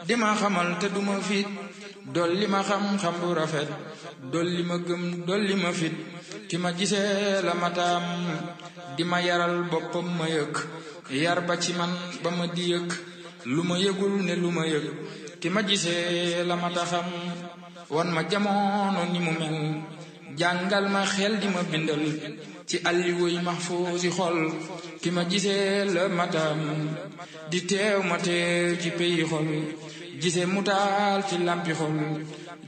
di ma xamal te duma fit dolli ma xam-xam bu rafet dolli ma gëm dolli ma fit ki ma gisee la mataam di ma yaral boppam ma yëg yar ba ci man ba ma di yëg lu ma yëgul ne lu ma yëg ki ma gisee la mata xam wan ma jamono ni mu mel jàngal ma xel di ma bindal ci alliwoy mahfuusi xol ki ma gisee la matam di teew ma teew ci peyi xol gisee mu taal ci lampi xol